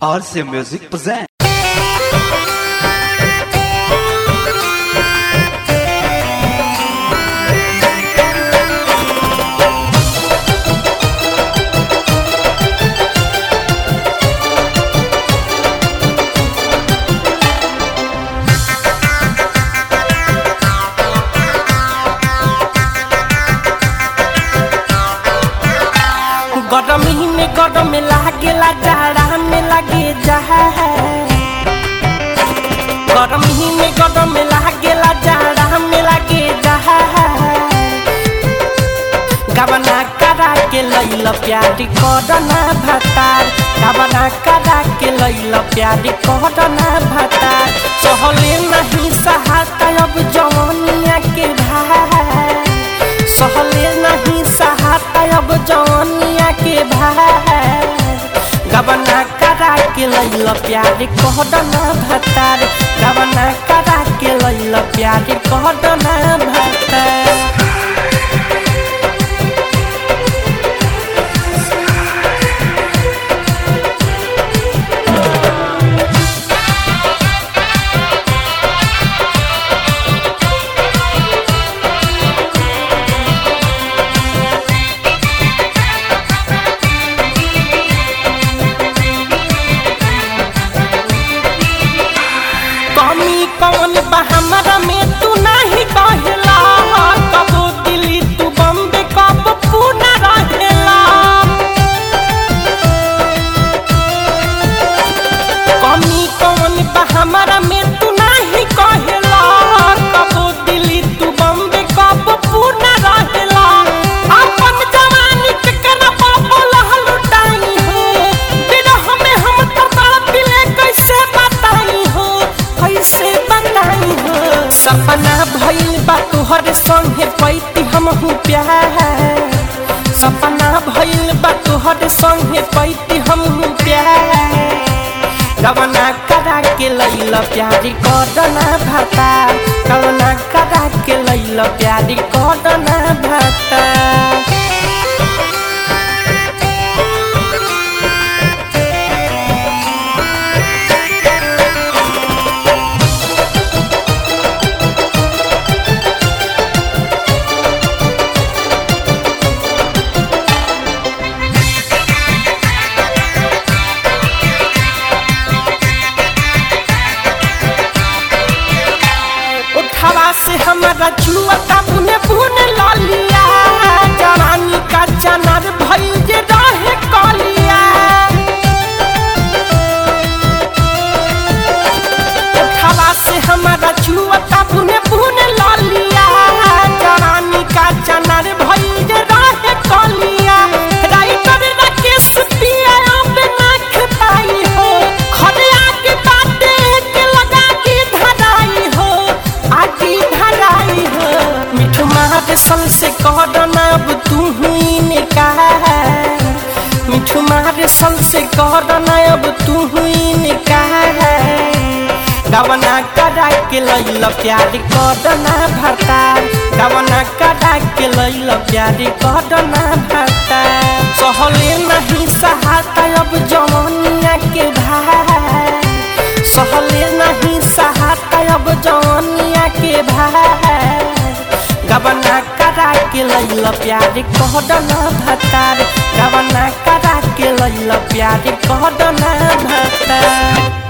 RC Music present. गरमी में गरम लागेला जाड़ा में लागे जहा गरमी में गरम लागेला जाड़ा में लागे जहा गबना करा के लैल प्यारी करना भतार गबना करा के लैल प्यारी करना भतार सहले नहीं सहाता अब जवनिया के भाई सहले नहीं सहाता अब जवनिया के भाई गबना करा के लैल प्यारी कहदना भतार गबना करा के लैल प्यारी कहदना भतार कमी कौन बा हमरा में तू नहीं कहला कबो दिल्ली तू बम्बे कब पूना रहेला कमी कौन बा हमरा में तू नहीं कहला कबो दिल्ली तू बम्बे कब पूना रहेला अपन जवानी के कना पापो लहल उठाई हो बिरह में हम तो पिले कैसे बताई हो कैसे बताई हो सपना भइल बा तोहर संगे पैती हम हूँ प्यार सपना भइल बा तोहर संगे पैती हम हूँ प्यार कवना करा के लैल प्यारी करना भाता कवना करा के लैल प्यारी करना भाता उठावा से हमारा जुआता बुने बुने लालिया जवानी का चनर भइल जे रहे कलिया उठावा से हमारा जुआता बुने बुने लालिया जवानी का चनर भइल जे रहे कलिया राइटर राकेश पिया अब ना खपाई हो खड़े आके बाटे के लगा के धराई हो आगे धराई हो मिठू मार सल से कहना अब तू हुई ने कहा मिठू मार सल से कहना अब तू हुई ने कहा गवना करा के लैल प्यारी करना भरता गवना करा के लैल प्यारी करना भरता सहले नहीं सहाता अब जवनिया के भाई सहले नहीं सहाता अब जवनिया के भाई गबना करा के लैल प्यारी कहदना भतार गबना करा के लैल प्यारी कहदना भतार